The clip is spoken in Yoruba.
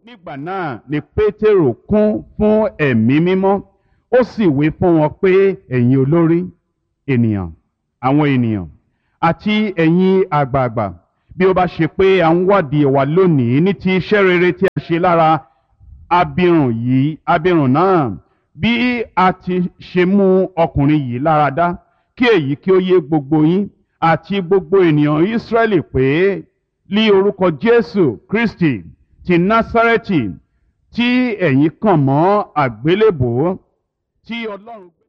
nígbà náà ni pétérù kún fún ẹ̀mí mímọ́ ó sì wí fún wọn pé ẹ̀yin olórí ènìyàn àwọn ènìyàn àti ẹ̀yin àgbààgbà bí ó bá ṣe pé à ń wádìí wa lónìí ní ti iṣẹ́ rere tí a ṣe lára abirùn yìí abirùn náà bí a ti ṣe mú ọkùnrin yìí lára dá kí èyí kí ó yé gbogbo yín àti gbogbo ènìyàn Ísírẹ́lì pé lí orúkọ Jésù Kristi ti Násárẹ́tì tí ẹ̀yin kàn mọ́ àgbélébòó tí Ọlọ́run.